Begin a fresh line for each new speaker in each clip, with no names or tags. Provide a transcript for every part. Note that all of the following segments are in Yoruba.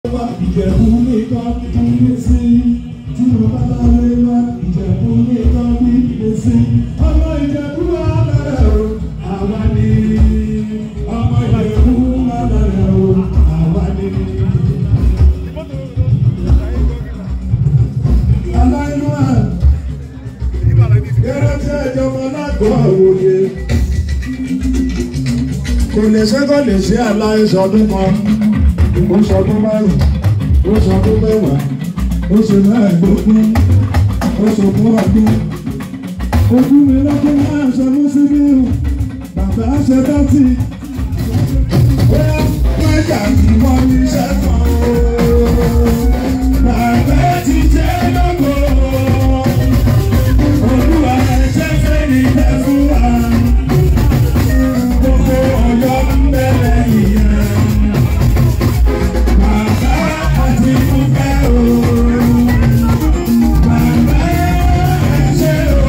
wá ìjẹ̀bú nìkan bí mi sí tí mo bá lálé wá ìjẹ̀bú nìkan bí mi sí ọmọ ìjẹ̀bú wà lálẹ́ o àwa ni ọmọ ìjẹ̀bú wà lálẹ́ o àwa ni. aláìlúwà kẹrẹ tí ẹjọba lágbo àwòye kò lè ṣe kò lè ṣe aláìsọdún kan ó sọdún márùn ó sọdún mẹ́wàá ó ṣe mẹ́ẹ̀ẹ́dógún ó sọdún ọdún ojú mi lọ́dún máa ṣe mú sí mi o bàbá ṣe dọ́tí bóyá pẹ́jà tí wọ́n ní sẹ́kọ̀ọ́ bàbá ti jẹ́ lọ́gọ́ olúwa ẹ̀ṣẹ́ fẹ́ ní ìfẹ́ fún wa gbogbo ọ̀yọ́ ń bẹ̀rẹ̀ ìyẹn. Bàbá àti Fúnkẹ́ o. Bàbá ṣe o.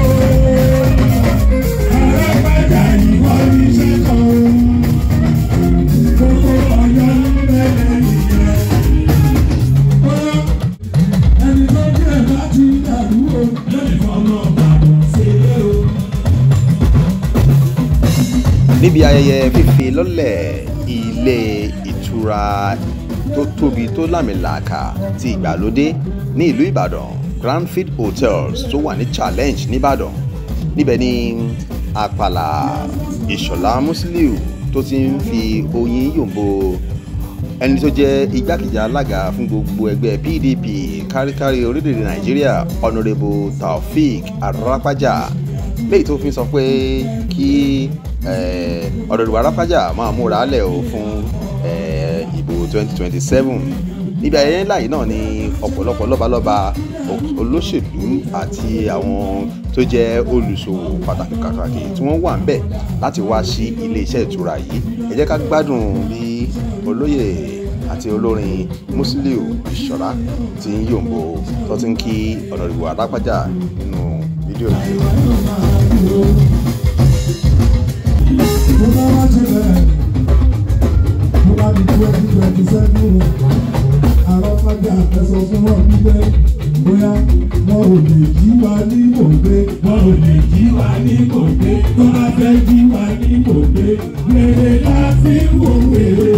Arábàjá ìwọ ní sẹ́kọ̀ o. Gbogbo ọ̀yọ́ ń bẹ̀rẹ̀ ìyẹn. Bóyá ẹni tó jẹ́ bá ti dàrú o. Lónìí fọmọ bàbá ṣeré o.
níbi ayẹyẹ fífi lọ́lẹ̀ ilé ìtura tó tóbi tó lámìlàaka ti ìgbàlódé ní ìlú ìbàdàn grandfield hotels tó wà ní challenge nìbàdàn níbẹ̀ ni àpàlà ìṣọ̀lá musiliu tó ti ń fi oyin yòǹbo ẹni tó jẹ́ igbákejì alága fún gbogbo ẹgbẹ́ pdp káríkárí orílẹ̀-èdè nàìjíríà honourable taofeek arapaja léyìí tó fi sọ pé kí ọ̀dọ̀dùwà arápájà máa múra lẹ̀ o fún eh, ìbò 2027 níbi ayẹyẹ ńlá yìí náà ni ọ̀pọ̀lọpọ̀ lọ́balọ́ba olóṣèlú àti àwọn tó jẹ́ olùṣòwò pàtàkì pàtàkì tí wọ́n wà ń bẹ̀ láti wá sí ilé iṣẹ́ ìtura yìí ẹ jẹ́ ká gbádùn bí olóyè àti olórin musiliu ìṣọ̀rá ti ń yòǹbo tó ti ń kí ọ̀dọ̀dùwà arápájà nínú fídíò yìí.
Mo bá wá ṣe bẹ̀rẹ̀, mo bá di twenty twenty seven o. Àwọn fájà ẹ̀sọ́ fún wọn wípé bóyá wọn ò lè jí wa ní mògbé. Wọn ò lè jí wa ní mògbé. Tó bá fẹ́ jí wa ní mògbé. Wèrè la fi ń wo wèrè.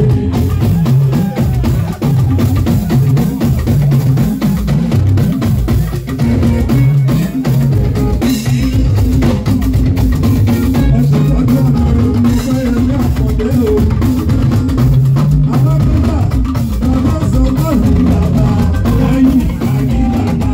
Ẹ̀sìn tọ́jú ọ̀nà rẹ̀ ní fẹ́ yẹn ní àkọ́dé o. Àwọn bíbá, bàbá sọ bọ́ọ̀lù bàbá, lẹ́yìn àní bàbá.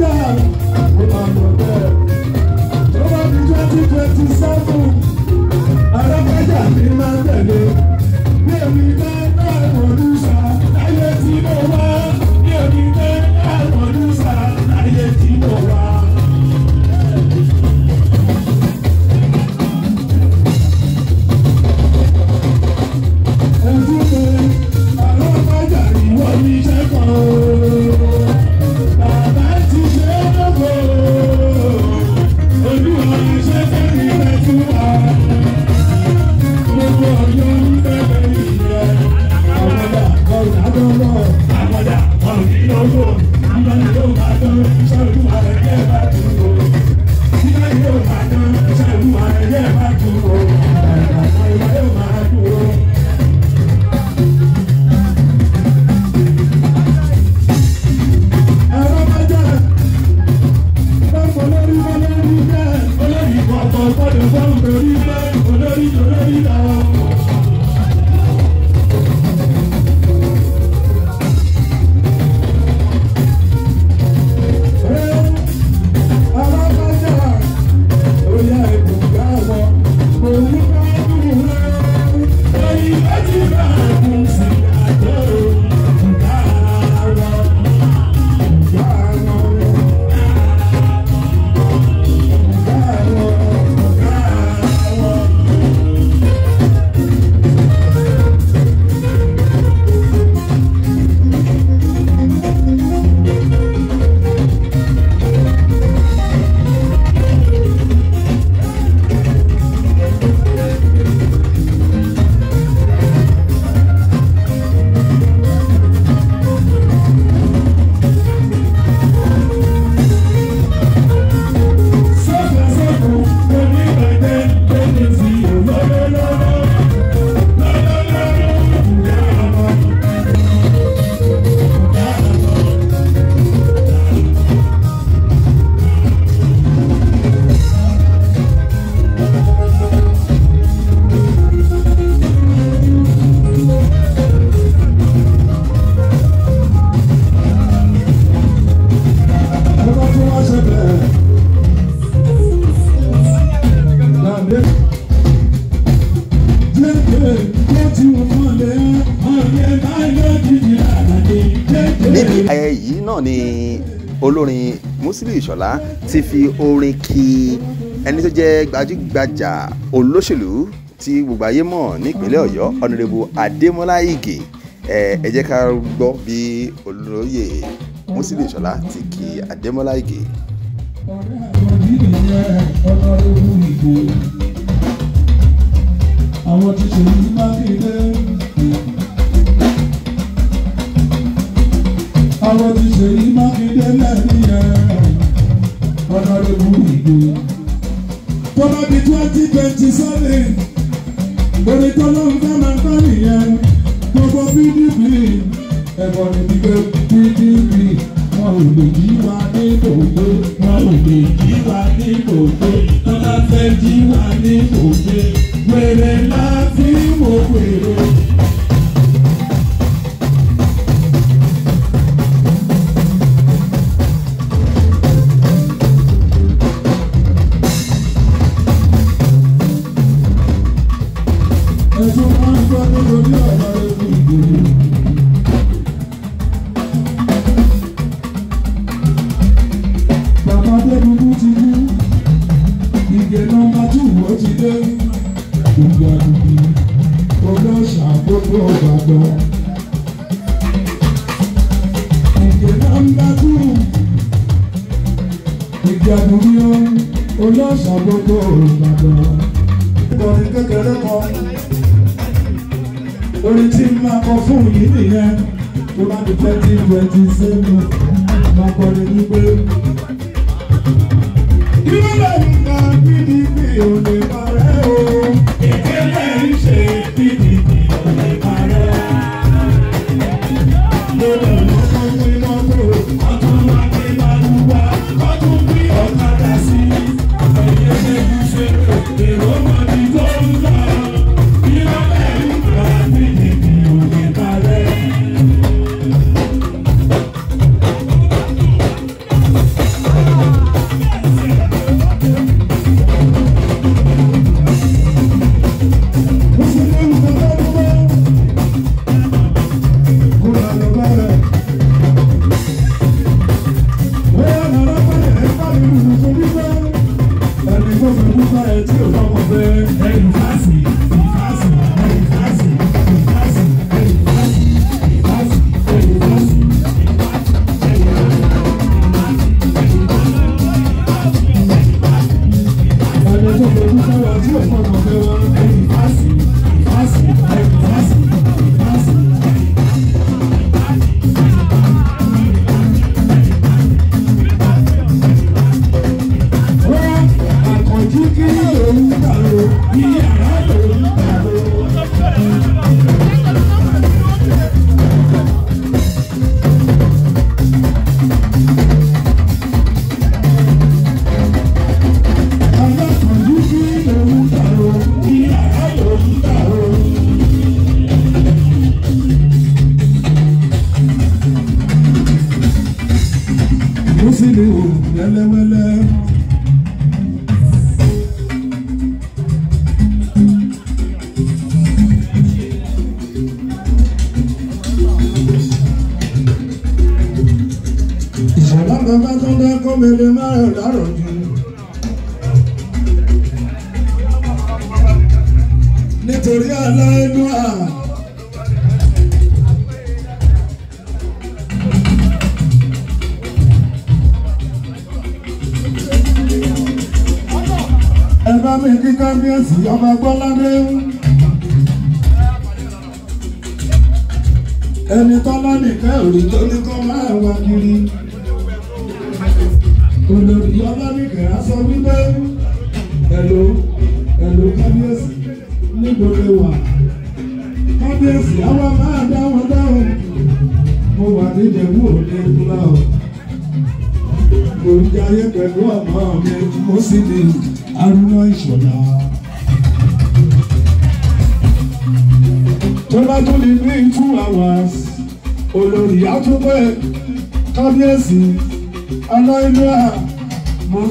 Alábàjá ó máa lọ bẹ́ẹ̀. Tó bá di twenty twenty seven, Alábàjá mi máa tẹ̀lé. Bí èmi bá láwọn olùsà láyé tí mo wá. Bí èmi bá láwọn olùsà láyé tí mo wá. Ojú mi, Alábàjá ìwọ ní iṣẹ́ kan o. Bàbá ti ṣe é lọ́kọ̀ olúwa ṣe fẹ́mi rẹ̀ tún wá. Gbogbo ọjọ́ ń bẹ̀rẹ̀ ìyẹn. Àwọ̀dà ọ̀rọ̀ àdọ́rọ̀. Àwọ̀dà ọ̀rọ̀ ìlọ́wọ́. Ìgbà yóò máa dán iṣẹ́ olúwa rẹ̀ jẹ́ bá tún wò. Ìgbà yóò máa dán iṣẹ́ olúwa rẹ̀ jẹ́ bá tún wò. Àgbàdo ìwà yóò máa dùn ó. Ẹ̀rọ máa jẹ́ olórí olórí bẹ́ẹ̀ olórí kọ̀ọ̀kan gbọ́dọ̀ fọ́n lórí bẹ́ẹ̀ olórí olórí lọ. alábàjá oyè ìbùkún àwọn òun bá dùn rẹ̀ orí méjì bá kún sí àjọ ìgbà wọn ìgbà wọn. Bàbá tí wọ́n ṣe bẹ̀rẹ̀. Dàdé. Jẹ́jẹ́ tó ti wọ́n mọ̀lẹ́, ọ̀rẹ́ báyọ̀ jìjì àdàdé.
níbi ayẹyẹ yìí náà ni olórin Musiliu Ìṣọ̀lá ti fi orin kí ẹni tó jẹ́ gbajúgbajà olóṣèlú tí gbogbo ayé mọ̀ nípínlẹ̀ Ọ̀yọ́ ọ̀nàrẹ́bù Adémọ́lá Ìgè ẹ ẹ jẹ́ ká gbọ́ bí olóyè Musiliu Ìṣọ̀lá ti kí Adémọ́lá Ìgè.
Ọ̀rẹ́ àwọn yìí nìyẹn ọlọ́run ìbò. Àwọn ti ṣe yí mákindé. Àwọn ti ṣe yí mákindé lẹ́nu yẹn ọlọ́run ìbò. Tó bá di twenty twenty seven, orí tó ló ń fẹ́ máa gbọ́ nìyẹn. Gbogbo PDP ẹ̀bọ̀n ní gbígbé PDP wọn ò lè jí wa ní gbogbo wọn ò lè jí wa ní gbogbo wọn bá fẹ́ jí wa ní gbogbo wèrè la fi mọ wèrè. ẹ̀sùn máa ń gbọ́ nítorí ọ̀rọ̀ ewu ìgbòho. Bàbá Adébúkú ti kú, ìgè nọmba tù ó ti dé. Gbogbo àdùnkì, olóòṣà gbogbo Ìbàdàn. Ìgè nọmba tù, ìgè àdùnkì ó, olóòṣà gbogbo Ìbàdàn. Ìkọ̀rin kékeré kan, orin tí ń máa kọ fún yìí nìyẹn, tó bá di twenty twenty seven, máa kọrin wípé. Ìrọ̀lẹ́ nípa PDP ò lè parẹ́ o. Ìpínlẹ̀ ń ṣe PDP ò lè parẹ́. Lọ́dọ̀ lọ́kọ́ pé mọ́tò, ọdún wa pé màlúwa, ọdún bí ọ̀kadà sí. Ẹ̀yẹ́ lẹ́nu ṣe èrò mọ́ni tó ń lọ. Ìrọ̀lẹ́ nípa PDP ò lè parẹ́. Musiliu wẹ́lẹ́wẹ́lẹ́. ìṣẹ̀lá bàbá tó ń dá kọ́mẹ́lẹ́ márùn dárò jù. nítorí aláìlúwà. ẹ bá mi kí kábíyèsí ọba gbọ́ládé. ẹni tọ́lá nìkan ò rí tó ní kọ́ máa wá kiri olórí ọlọ́nìkẹ́ á sọ wípé ẹ̀lò ẹ̀lò kábíyèsí nígbòde wà kábíyèsí àwa máa dá wọn dáhùn mo wà ní ìjẹ̀bú òde ìtura o mo ń jayé pẹ̀lú ọmọ mi mo sì ní arúgbó ìṣọ̀lá. tó bá tún ní ní two hours olórí àtúntò kábíyèsí aláìlúwà mo.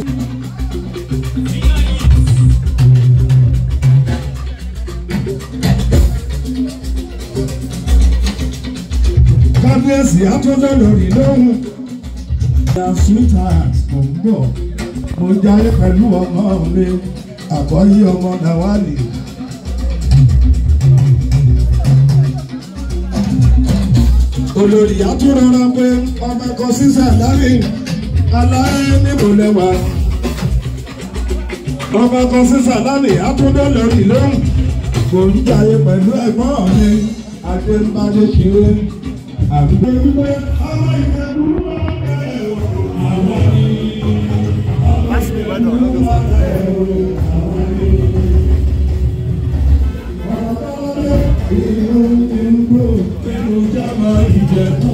kábíyèsí àtúntò lórí lóhùn. ìyá sweetheart mo ń bọ̀ mo jayé pẹ̀lú ọmọ mi àkọ́yí ọmọ Nawali. olórí àtúrọ̀rọ̀ pé ọmọ kan sísà láàrin aláyé níbo lẹ́wà ọmọ kan sísà láàrin àtúndọ̀ lórí lóhùn kò ń jayé pẹ̀lú ẹ̀gbọ́n mi adébádé ṣeré àdúgbò wípé ọmọ ìfẹ́lú àwọn ní ìlú ìlú ìlú jábọ̀ ìjẹ̀kú.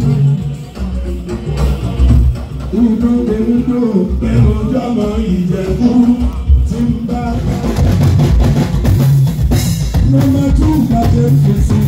Udo de udo pẹ̀lú jábọ̀ ìjẹ̀kú ti ń bá. Nọ́mbà tú gbàdé fèsì.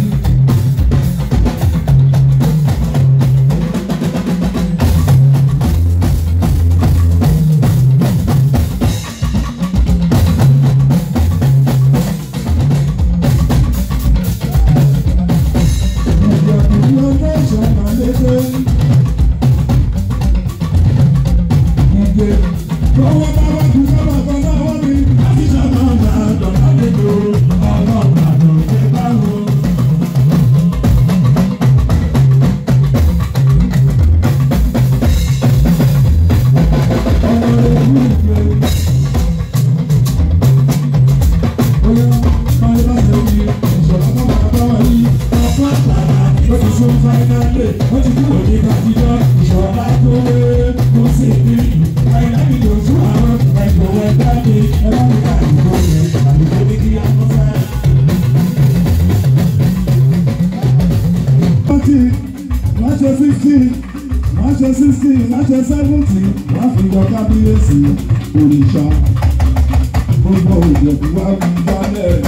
Máṣe sixty, máṣe sixty, máṣe seventy, wá fi jọ kábíyèsí òrìṣà. Gbogbo òjòkú wá fi jálẹ̀.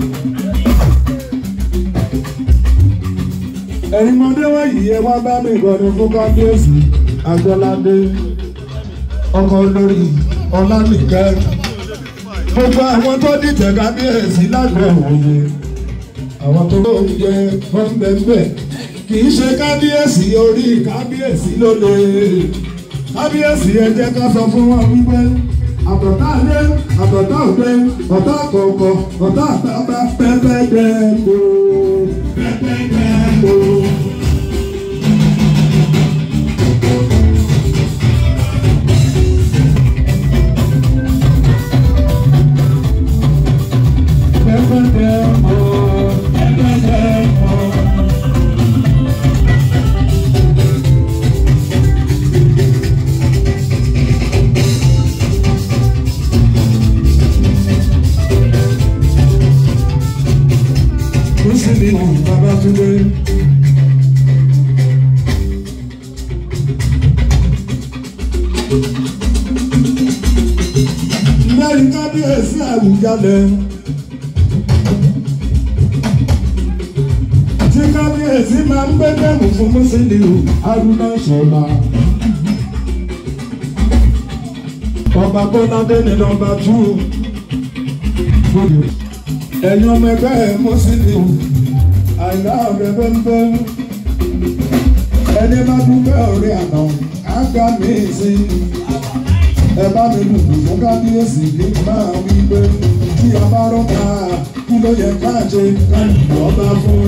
ẹ̀yin mọdé wọ̀nyí ẹ wá bá mi gbọ́dọ̀ fún kábíyèsí agbọ́ládé ọkọ olórí ọlánìkẹ́ gbogbo àwọn tó dìtẹ̀ kábíyèsí lágbọ̀n òye àwọn tó ń jẹ fọ́nbẹ́ńbẹ́ kì í ṣe kábíyèsí orí kábíyèsí ló lè kábíyèsí ẹ jẹ́ ká sọ fún wọn wípé àbọ̀tá ilé àbọ̀tá òde ọ̀tá àkọ́kọ́ ọ̀tá àtàbà pẹ́pẹ́ dẹ́gbò pẹ́pẹ́ dẹ́gbò. Pẹ́pẹ́ dẹ́gbò pẹ́pẹ́ dẹ́gbò. Musiliu Babátúndé. Lẹ́yìn kábíyèsí Àwùjalẹ̀. Tí kábíyèsí máa ń gbé dẹ́mù fún Musiliu Haruna Ṣọlá. ọba bọ́ládé ní nọmba tú ẹ̀yin ọmọ ẹgbẹ́ ẹ̀ mọ́sílẹ̀ àìlá ọ̀rẹ́ bẹ́ńbẹ́ ẹni bá dúpẹ́ ọ̀rẹ́ àná àgbà mí sí ẹ bá mi dùn fún kábíyèsí kí n máa wí pé kí a bá rọ́ta kí ló yẹ ká ṣe ká ìjọba fún.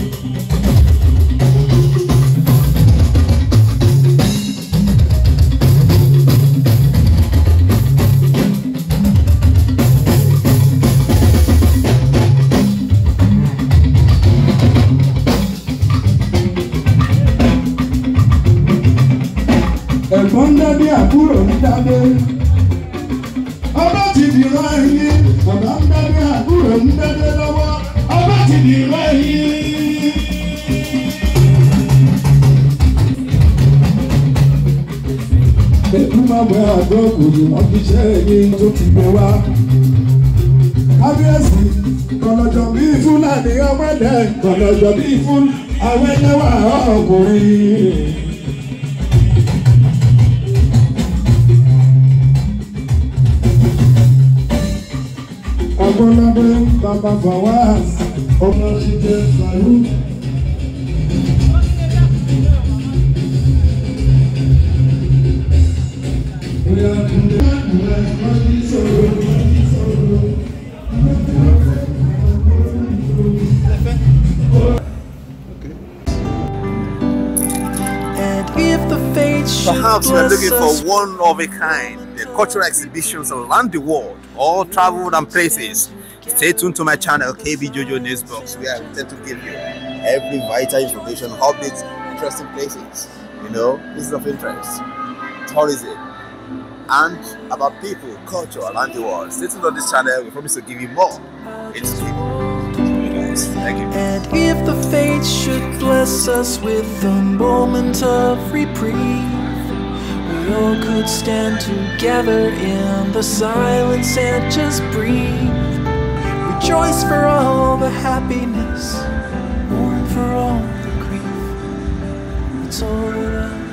ẹ̀gbọ́n ń dádé àbúrò ń dádé. ọba ti dìrọ̀ ẹyin bàbá ń dádé àbúrò ń dádé lọ́wọ́ ọba ti dìrọ̀ ẹyin. ètò máa wẹ àgọ́ òkòlù wọn fi ṣe ẹyin tó ti gbé wá. kábíyèsí kọlọjọ bíi fúlàní ọmọdé kọlọjọ bíi fún àwọn ẹlẹ́wà ọkùnrin. Agbọ́nádé bàbá Fawaz ọmọ ṣíjẹ Fàlú.
And if the fates should
Perhaps we're
bless
looking
us
for one of a kind, the cultural exhibitions around the world, all traveled and places. Stay tuned to my channel, KB Jojo Newsbox, where I intend to give you every vital information, updates, interesting places, you know, places of interest, tourism, and about people, culture around the world. Stay tuned on this channel, we promise to give you more. It's Thank you.
And if the fates should bless us with a moment of reprieve, we all could stand together in the silence and just breathe. Rejoice for all the happiness, mourn for all the grief. It's all that I